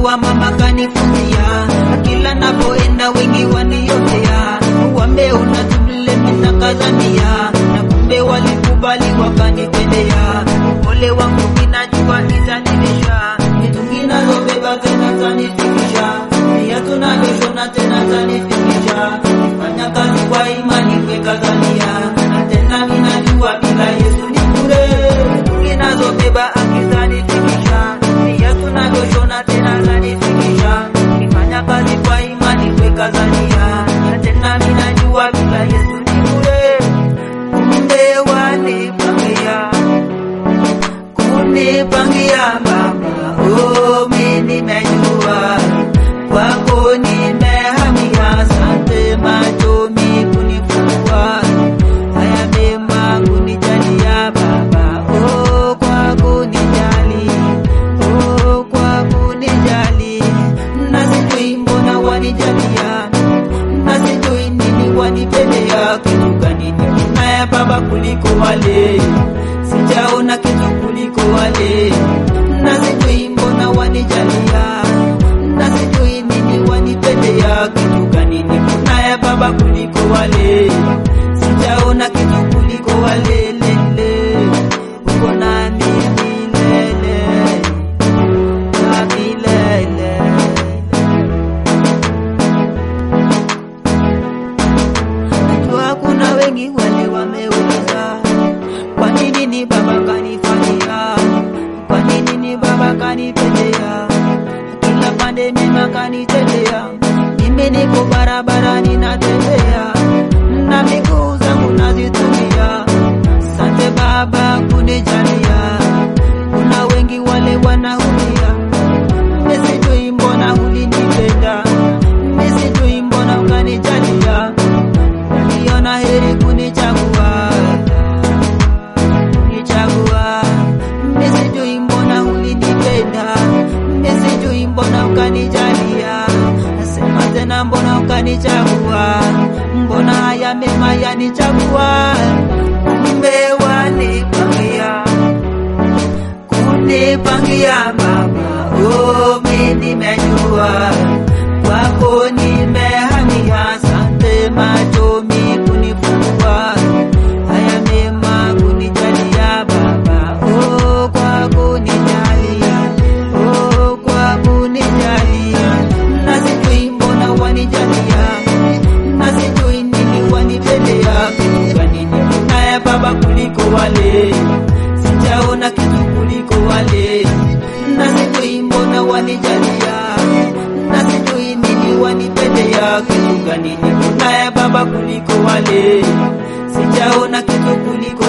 wa mama kanifunzia, kila napoenda wengi waniotea, wambe unatubile mina kazania, na kumbe walikubali wakanipendea. Ole wangu minajua itanilisha, vitu ninazobeba tena zanifikisha, pia tunavyoshona tena zanifikisha, fanya kazi kwa imani kwekazania, na tena minajua bila Yesu ni bure, vitu ninazobeba akizanifikisha, pia tunavyoshona tena zanifikisha, nifanya kazi kwa imani kwekazania, na tena minajua bila Yesu ni bure, kumbe wanipangia kunipangia mama, oh, mimi nimejua kwako nimehamia, asante machomi kunifungua, haya mema kunijalia baba, oh, kwa kunijali, oh, kwa kunijali, na sijui mbona wanijalia, na sijui nini wanipendea, kitu gani ninaye baba kuliko wale sijaona kitu kuliko wale, na sijui mbona wanijalia, na sijui nini wanipendea, kitu gani niko naye baba kuliko wale, sijaona kitu kuliko wale, lele uko nami milele na milele. Najua kuna wengi wale wameuliza kwa nini ni baba kanifanyia, kwa nini ni baba kanipendea, kila pande mema kanitendea, mimi niko barabarani natembea na miguu zangu nazitumia, sante baba kunijalia, kuna wengi wale wanaumia, mimi sijui mbona ulinipenda, mimi sijui mbona ukanijalia, uliona heri kunichagua kunichagua. Mimi sijui mbona ulinipenda, mimi sijui mbona ukanijalia, nasema tena mbona ukanichagua, mbona haya mema yanichagua, kumbe wanipangia kunipangia mama, oh, mimi nimejua kwako nimehamia, asante machomi kunifungua, haya mema kunijalia baba, oh, kwa kunijali, oh, kwa kunijali, na sijui mbona wanijalia, na sijui nini wanipendea, kitu gani niko naye baba kuliko wale, sijaona kitu kuliko wale, na sijui mbona wanijalia, na sijui nini wanipendea, kitu gani niko naye baba kuliko wale, sijaona kitu kuliko